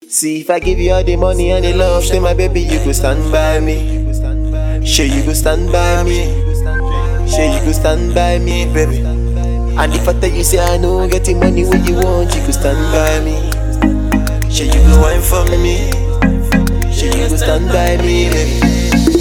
See if I give you all the money and the love, say my baby you go stand by me. Sure you go stand by me. Sure you go stand by me, baby. And if I tell you say I know get the money when you want, you go stand by me. Sure you go wine for me. Sure you go stand by me, baby.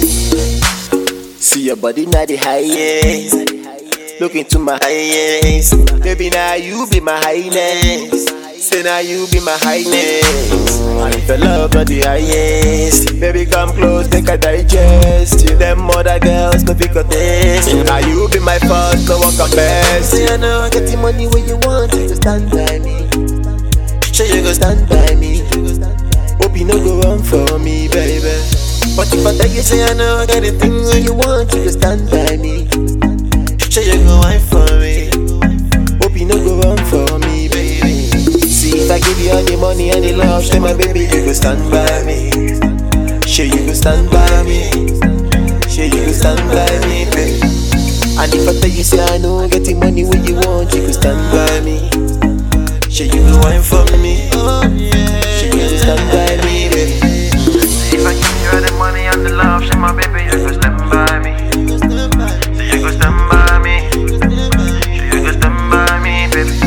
See your body now the highest. Look into my eyes. Baby, now you be my highness. Say now you be my highness. And if your love not the highest, baby, come close, make a digest. You them other girls, no pick up this. Now you be my first, no one come best. Say I know I get the money when you want, you go stand by me. Sure you go stand by me. Hope you no go run for me, baby. But if I tell you, say I know I got the things when you want, you go stand by me. Sure you go wine for me. Hope you no go run for me, baby. See if I give you all the money and the love, say my baby you go stand by me. Sure you go stand by me. Sure you go stand by me, baby. And if I tell you say I know get the money when you want, you go stand by me. Sure you go wine for me. Sure you go stand by me, baby. If I give you all the money and the love, say my baby, you go stand by me. So you go stand by me. So you go stand by me, baby.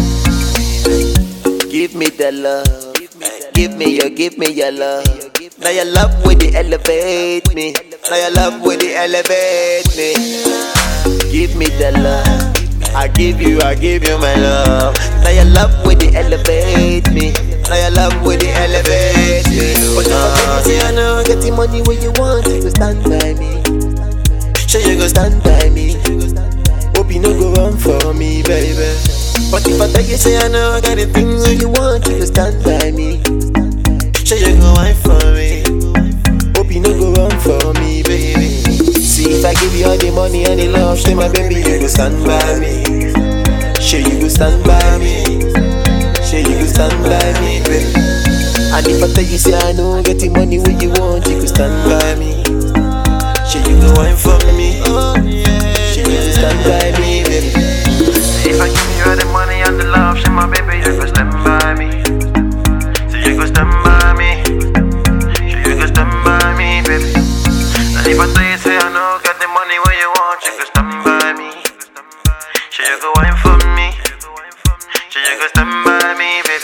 Give me the love. Give me your, give me your love. Now your love with it elevate me. Now your love with it elevate me. Give me the love. I give you, I give you my love. Now your love with it elevate me. Now your love with it elevate me. But now say I know get the money when you want, you go stand by me. Sure you go stand by me. Hope you no go run for me, baby. But if I tell you say I know I got the things when you want, you go stand by me. Sure you go wine for me. Hope you no go run for me, baby. See if I give you all the money and the love, say my baby you go stand by me. Sure you go stand by me. Sure you go stand by me, baby. And if I tell you say I know get the money when you want, you go stand by me. Sure you go wine for me. Sure you go stand by me, baby. If I give you all the money and the love, say my baby, you go stand by me. So you go stand by me. So you go stand by me, baby. And if I tell you, say I know, get the money when you want, you go stand by me. So you go wine for me. So you go stand by me, baby.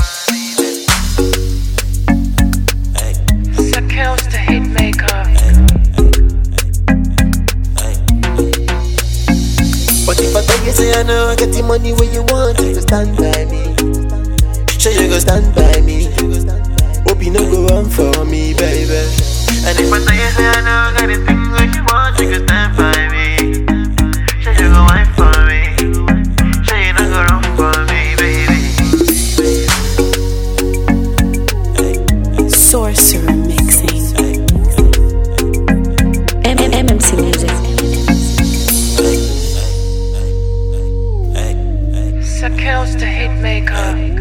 Sakels the hit maker. But if I tell you say I know I get the money when you want, you go stand by me. Sure you go stand by me. Hope you no go run for me, baby. And if I tell you, say I know, got the things when you want, you can stand by me. Say you go wine for me. Say you not go wrong for me, baby. Sorcerer mixing. M- M- MMC music. Sakels the hit maker.